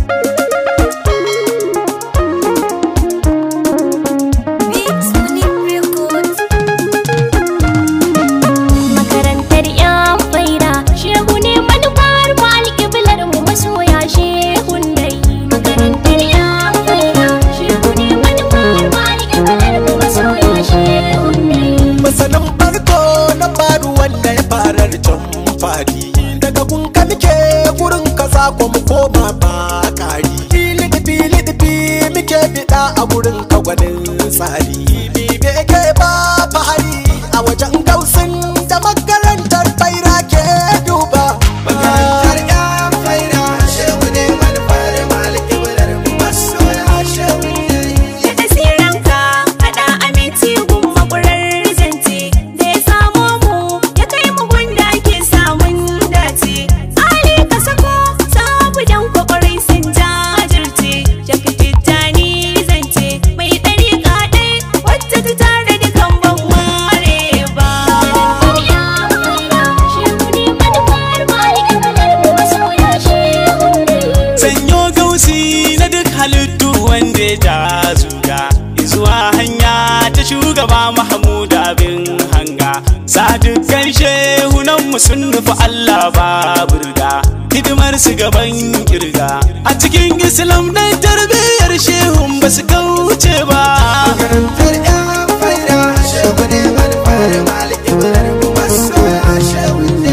Makarantar 'yan faira shehu ne manufar mu alƙiblar mu masoya shehun dai. Makarantar 'yan faira shehu ne manufar mu alƙiblar mu masoya shehun dai. masanin farko na faru wanda ya farar can fadi daga kun ka muke gurin ka sako mu koma ba kari fili da fili da fi muke bida a gurin ka gwanin tsari bibe ke ba fahari a wajen gausin da makarantar faira ke duba Makarantar ƴan faira shehu ne manufar maliki bular mu masoya shehu ne. Da tasiranka haɗa aminci gun makurar zance da ya samo mu ya kai mu gunda ake samun dace. Ali ka sako sabu dan kwakwarai sun jajirce. Jaka tijjani zance mai ɗari kaɗai wacce ta tare da kan ban ware ba. sanyo gausi na duk halittu wanda ya ja zuga zuwa hanya ta shugaba mahmud abin hanga sa dukkan shehunan mu sun nufi allah ba burga hidimar su gaban kirga a cikin islam dan tarbiyyar shehun ba su kauce ba Makarantar ƴan faira shehu ne manufar maliki bular mu masoya shehu ne.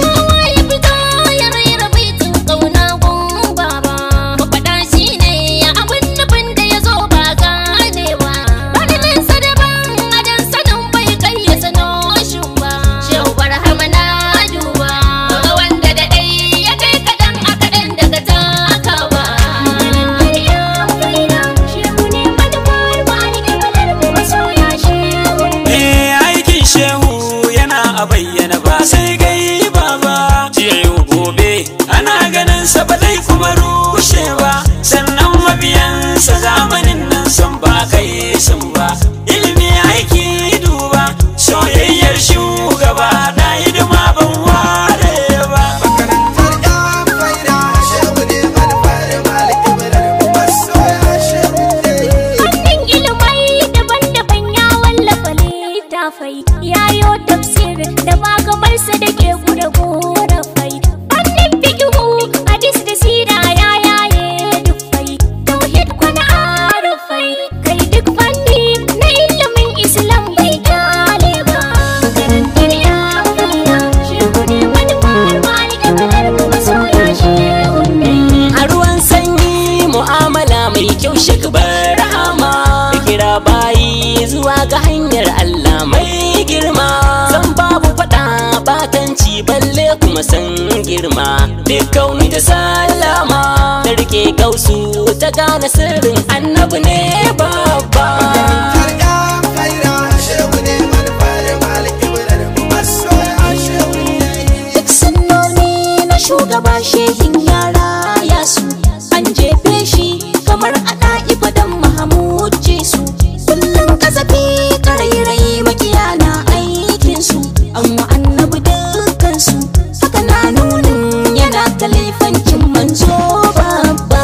Eh aikin shehu yana a bayyana ba sai gai ba ba jiya yau gobe ana ganin sa ba zai kuma rushe ba sannan mabiyansa zamanin nan sun ba kai sun ba ilimi aiki duba soyayyar shugaba na hidima ban ware ba Makarantar ƴan faira shehu ne manufar maliki bular mu masoya shehu ne. Fannin ilimai daban-daban ya wallafa littafai yayo tafsir da magamarsa da ke gura gorafai Fannin fikihu hadis da sira ya yaye dufai tauhid kwana arufai kai duk fanni na ilimin islam bai kyale ba makarantar ya faira shehu ne manufar malika kalar mu masoya shehu ne a ruwan sanyi mu'amala mai kyau shakbar rahama da kira bayi zuwa ga hanyar Allah mai girma san babu fada batanci balle kuma san girma duk kauni da salama da rike kausu ta gane sirrin annabi ne babba Makarantar ƴan faira shehu ne manufar maliki bular mu masoya shehu ne. Duk sunnoni na shugaba shehin yara ya su an jefe shi kamar ana ibadan Mahamud Jesu kullum kasafi karairai makiya na aikin su amma annabi dukkan su haka na nunin yana kalifancin manzo babba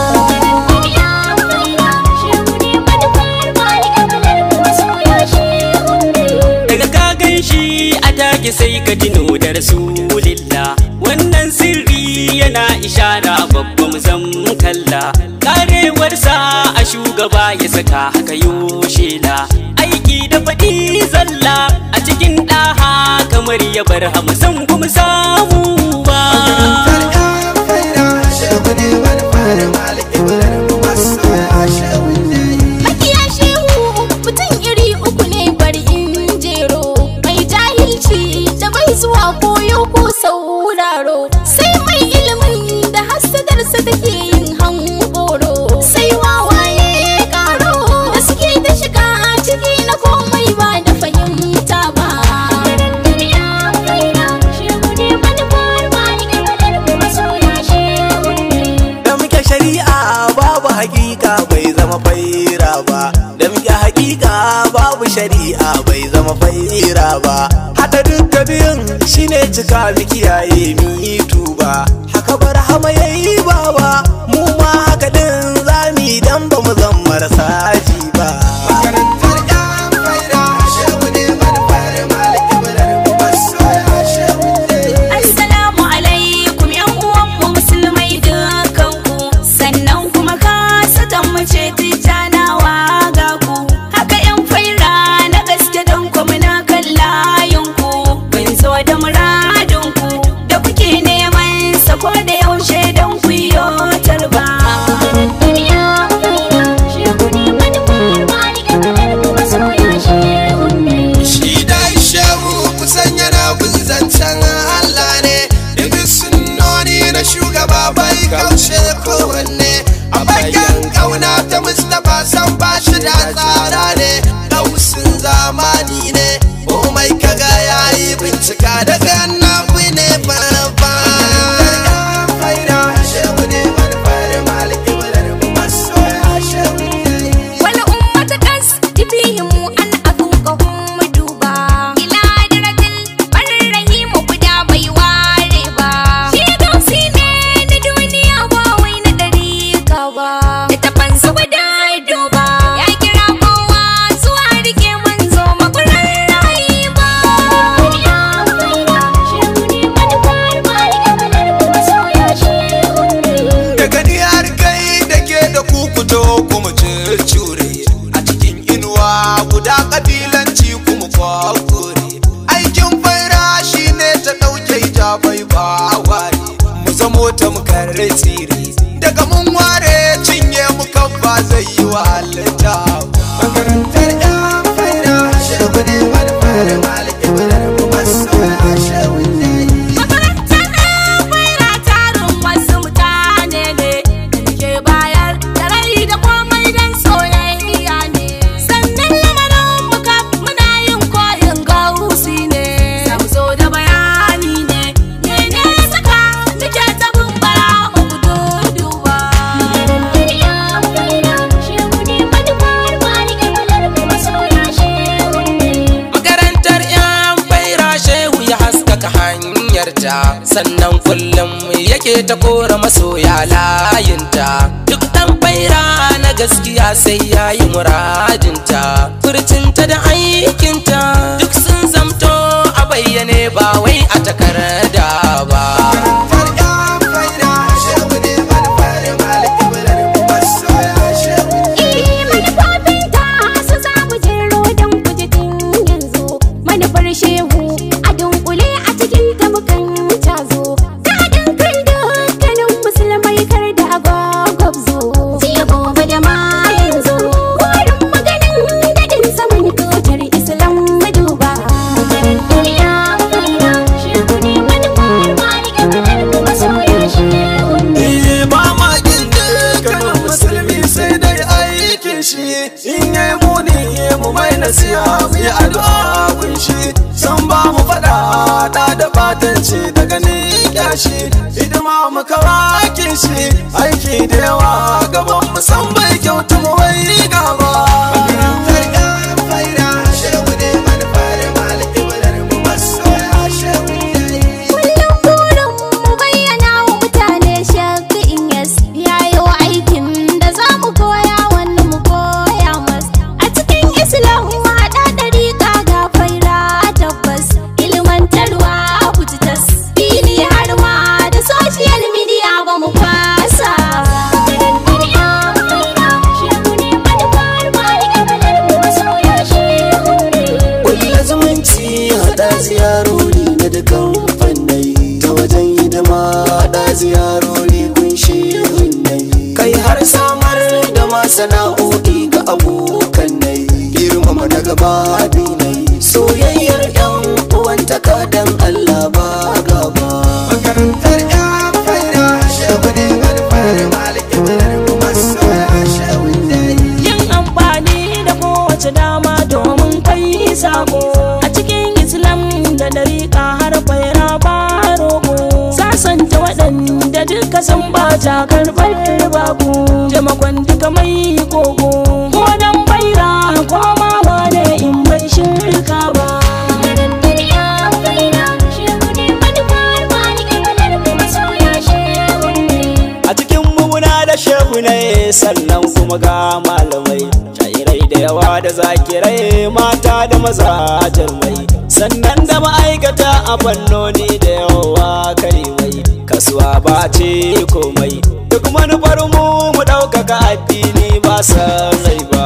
daga ka gan shi a take sai ka tuno da rasulillah wannan sirri yana ishara babban zan kalla karewarsa a shugaba ya saka haka yoshela aiki da faɗi zalla a cikin ɗaha kamar ya bar hamsan kuma samu ba Makarantar ƴan faira shehu ne manufar maliki bular mu masoya shehu ne. Makiya shehu mutum iri uku ne bari in jero mai jahilci da bai zuwa koyo ko sauraro sai mai ilimin da hassadarsa take yin hankoro sai wawaye karo da suke ta shiga ciki na komai ba da fahimta ba. da muke shari'a babu hakika bai zama faira ba da muke hakika babu shari'a bai zama faira ba haka duka biyun shine cika mu kiyaye mi tuba haka bar hama yayi baba mu ma haka din ta mustapha san ba shi da tsara ne dausin zamani ne komai kaga yayi bincika daga annabi ne babba wal ummata kas tibihim an afuqahum duba ila daratil barrahim guda bai ware ba shi gausi ne na duniya ba wai na dariƙa ba littafansa guda duba ya kira kowa zuwa rike manzo makurar rayu ba daga ni har kai da ke da kukuto kuma cure a cikin inuwa guda kabilanci kuma kwakure aikin faira shi ne ta ɗauke hijabai ba ware mu zamo ta mukarre tsiri daga mun ware cinye mu kan ba zai yi wa halitta makarantar yan faira shehu ne wani fara maliki wadar mu masoya shehu ne Makarantar kwaira tarin wasu mutane ne da ke bayar da rai da komai don soyayya ne. Sannan lamarin muka muna yin koyin gausi ne. Sam zo da bayani ne, ne ne saka muke ta bumbara mu duduwa. Makarantar yan kwaira shehu ne manufar malike malar kuma soya shehu ne. Makarantar 'yan faira shehu ya haskaka hanyarta sannan kullum yake ta kora masoya layinta duk ɗan faira na gaskiya sai ya yi muradinta furcinta da aikinta duk sun zamto a bayyane ba wai a takarda ba manufofinta su za mu jero don kujitin yanzu manufar shehu a dunkule a cikin tabukan cazo ta haɗin kan dukkanin musulmai kar da agwagwabzo jiya gobe da ma yanzu burin maganin daɗin saman tutar islam maduba makarantar ya kaina shehu ne manufar malikin kadar kuma soya shehu ne mamakin dukkanin musulmi sai dai aikin shi in yi muni mu mai nasiha mu yi addu'a kun shi san ba mu faɗa da da batanci da ganin kyashi hidima mu kawakin shi aiki da yawa gaban mu san bai kyautu mu wai gaba Kullum burin mu bayyana wa mutane shakka in yas yayo aikin da za mu koya wani mu koya mas a cikin islam haɗa ɗariƙa ga faira tabbas ilmantarwa kujitas fili har ma da social media ba mu kwasa makarantar yan faira shehu ne manufar malika kalar mu masoya shehu ne Kulla zumunci haɗa ziyarori na dukan fannai ta wajen hidima haɗa ziyarori kunshi hunnai kai har samar da masana'o'i ga abokan nai girmama na gaba binai soyayyar yan uwantaka dan Allah ba gaba makarantar yan faida shehu ne alfahari maliki shehu ne yin amfani da kowace dama domin kai sako a cikin islam da dariƙa har faira ba roƙo sasanta waɗanda duka sun ba ta karɓar babu taimakon duka mai koko ko dan faira ko ma wane in bai shirka ba makarantar yan faira shehu ne manufar malika kalar mu masoya shehu ne a cikin muna da shehu ne sannan kuma ga malamai shairai da yawa da zakirai mata da maza jarmai sannan da ma'aikata a fannoni da yawa karimai kasuwa ba ce komai duk manufar mu mu ɗaukaka addini ba san rai ba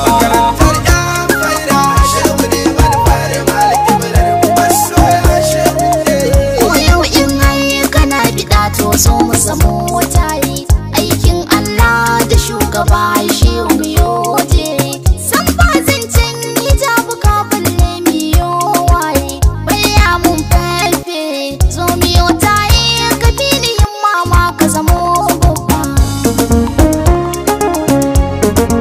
Ko yau in har kana biɗa to so mu samu tare aikin Allah da shugaba shi mu yoje san ba zancen hijabu ka balle mi yo waye baya mun fefe zo mi yo taye ka fili yin mama ka zamo babba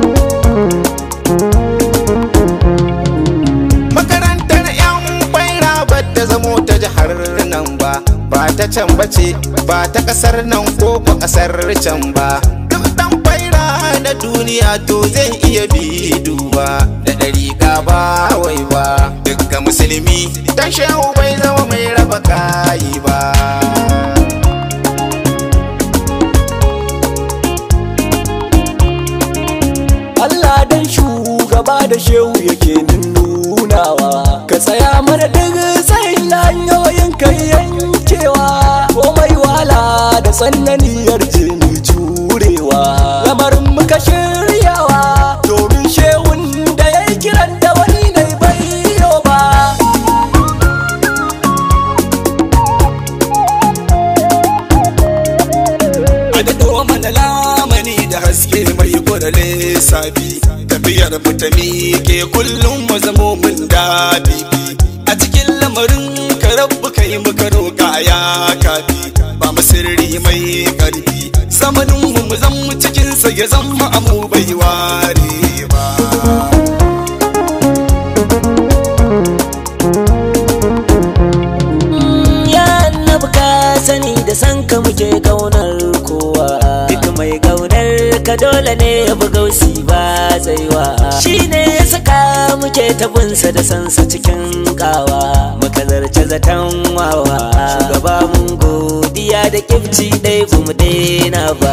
can bace ba ta kasar nan ko ko kasar can ba duk dan faira na duniya to zai iya bi duba da dariƙa ba wai ba dukkan musulmi dan shehu bai zama mai raba kayi ba Allah dan shugaba da shehu yake nunawa ka tsaya mana duk tsayin hanyoyin kai yankewa komai wahala da tsananiyar jini jurewa lamarin muka shiryawa domin shehun da ya yi kiran da wani ne bai ba a daɗo mana lamani da haske mai kwarale sabi tafiyar mu ta miƙe kullum mu zamo mun dabibi a cikin lamarin ka rabu kai muka roƙa ya kafi ba mu sirri mai ƙarfi zamanin mu mu zan mu cikin sa ya zama amu bai ware ba ya annabi ka sani da san ka muke kaunar kowa duk mai kaunar ka dole ne ya bi gausi ba tsaiwa shi ne ya saka muke tabinsa da sansa cikin kawa muka zarce zaton wawa shugaba mun godiya da kifci ɗai mu daina ba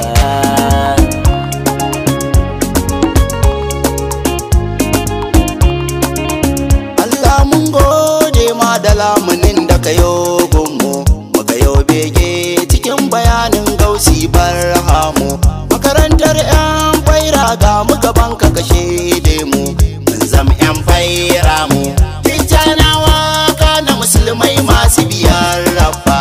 Allah mun gode ma da lamunin da ka yo gunmu muka yo bege cikin bayanin gausi barhamu makarantar yan faira ga mu gaban ka kashe mu mun zam yan faira mu tijjanawa kana musulmai masu biyar rabba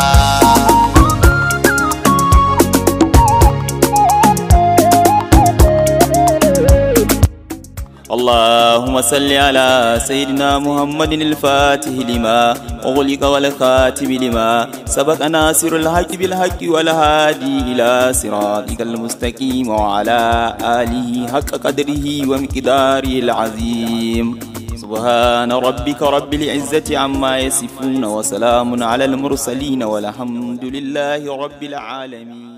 اللهم صل على سيدنا محمد الفاتح لما أغلق والخاتم لما سبق ناصر الحق بالحق والهادي إلى صراطك المستقيم وعلى آله حق قدره ومقداره العظيم سبحان ربك رب العزة عما يصفون وسلام على المرسلين والحمد لله رب العالمين